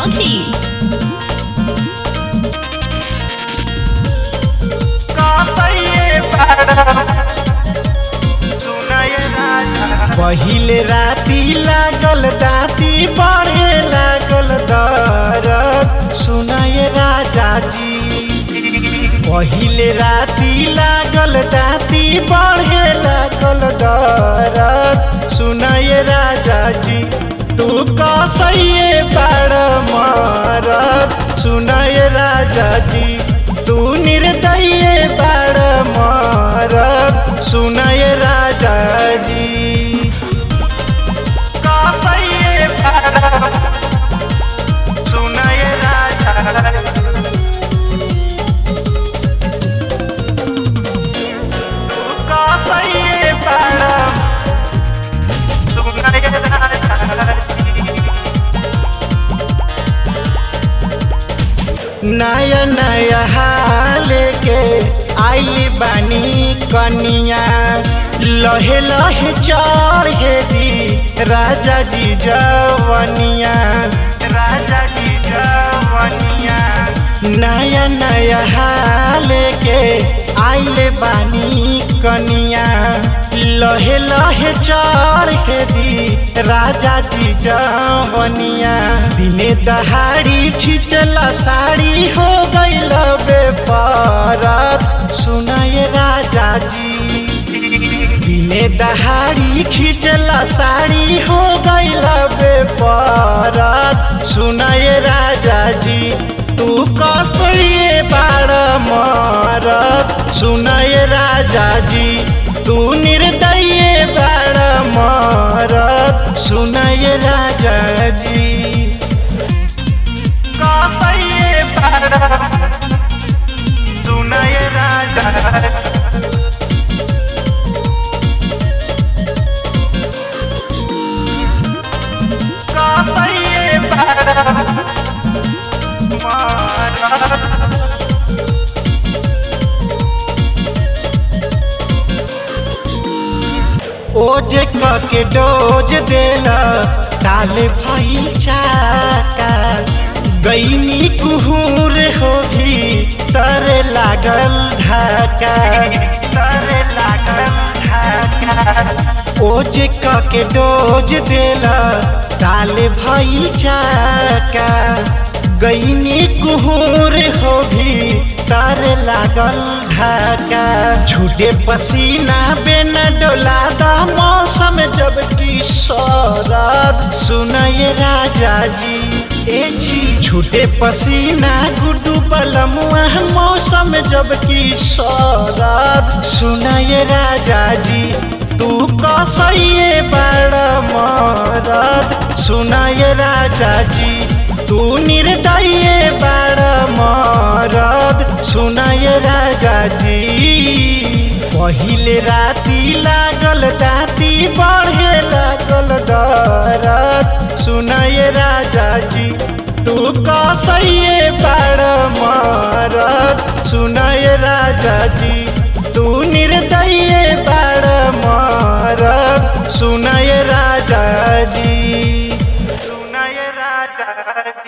चौधरी पहिले राती लागल दाती बढ़े लागल दरद सुनय राजा जी पहिले राती लागल दाती बढ़े लागल दरद सुनय राजा जी तू कसैये बाड़ मरद सुनय राजा जी तू निर्दय बाड़ मरद सुनय राजा जी कसैये बाड़ सुनय राजा कसैये बाड़ सुनय राजा नया नया हाल के आई बानी कनिया लहे लहे चढ़े दी राजा जी जवनिया राजा जी जवनिया नया नया हाल के आइले बानी कनिया लहे लहे चढ़े दी राजा जी जवनिया दिने दहाड़ी खिंचला साड़ी हो गईल बेपरत सुनाए राजा जी दिने दहाड़ी खिंचला साड़ी हो गईल बेपरत सुनाए राजा जी तू कसैये बाड़ मरत सुनाए राजा जी तू निर्दय बाड़ मरत सुनाए राजा जी कसैये बाड़ सुनाए राजा कसैये बाड़ ओज के डोज देला ताले भइल चाका गईनी कुहूर होगी तरे लागल ढाका तरे लागल ढाका ओज के डोज देला ताले भइल चाका गईनी कुहूर होगी तार लागल ढाका झूठे पसीना बिना डोला दा मौसम जब की शरद सुनय राजा जी ए जी झूठे पसीना गुड्डू बलमुआ मौसम जब की शरद सुनय राजा जी तू कसैये बड़ मरद सुनय राजा जी तू निर्दय बाड़ मरद सुनय राजा जी पहिले राती लागल दाती बढ़े लागल दरद सुनय राजा जी तू कसैये बाड़ मरद सुनय राजा जी तू निर्दय बाड़ मरद सुनय राजा जी सुनय राजा